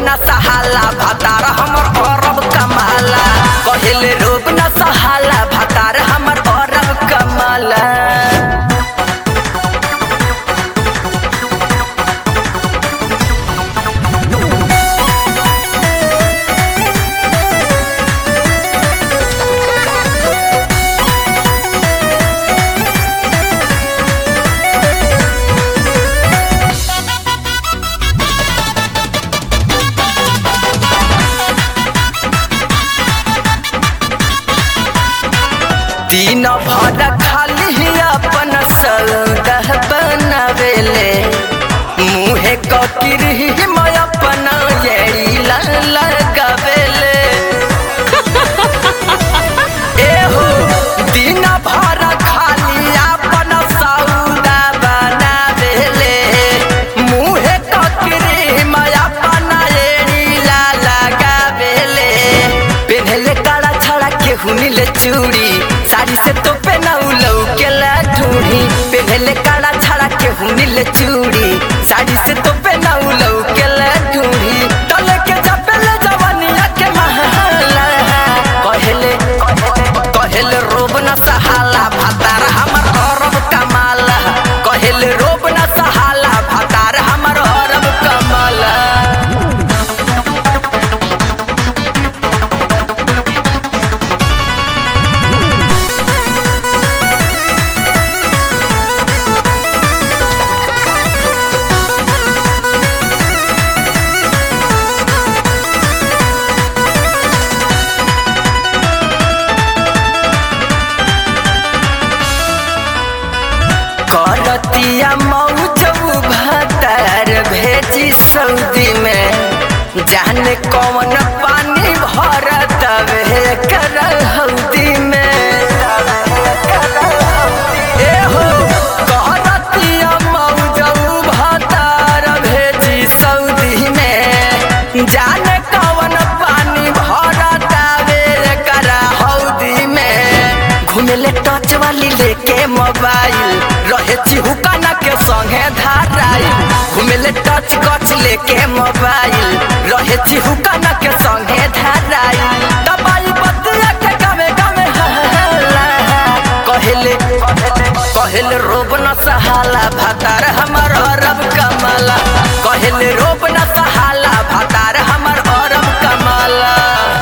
न सहाला भातार हमर अरब कमाला कहेले रोब न सहाला भातार हमर अरब कमाला दिन भर खाली अपन सौदा बनावेले मुहे ककिर मैं अपन येड़ी लगावेले एहो दिन भर खाली अपन सौदा बनावेले मुहे ककिर मैं अपन येड़ी लगावेले पेन्हले काला छड़ा के हुनिले चूड़ी साड़ी से तो पेनाऊ लौके ला ढूढ़ी पेन्हले काला छड़ा के हुनिले चूड़ी साड़ी से तो पेनाऊ लौके ला ढूढ़ी तले के जपेले जवानिया के महला कहले कहले रोब न सहाला भातार हमर अरब कमाला कहले रोब न सहाला भातार हमर अरब कमाला करतिया मौजू भतार भेजी सऊदी में जाने कौन पानी भरत वे कर हौदी में एहो करतिया मौजू भतार भेजी सऊदी में जाने कौन पानी भरत वे कर हौदी में घुमेले टच वाली लेके मोबाइल रहे चिहुकाना के संगे धाराई घुमेले टच कच लेके मोबाइल रहे चिहुकाना के संगे धाराई दबाई बतिया के गावे गावे हल्ला कहले कहले रोब न सहाला भातार हमर अरब कमाला कहले रोब न सहाला भातार हमर अरब कमाला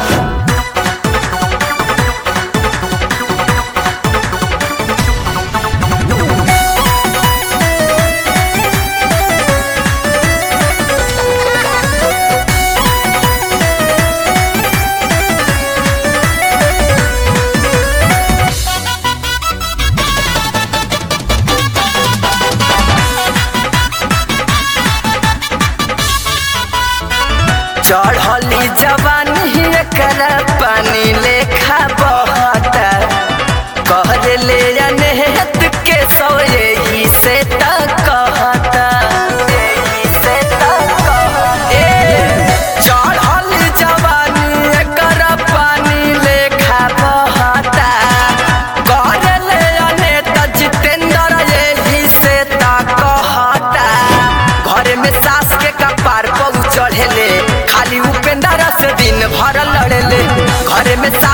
चढ़ली जवानी कर पानी लेखा बहता कह ले अनहत के सो यही से तक कहता ए, चढ़ल जवानी कर पानी लेखा बहता कह ले अनहत जितेंद्र यही से तक कहता घर में सास के कपार पर चढ़ेले खाली उपेंद्र से दिन भर लड़ेले घर में सास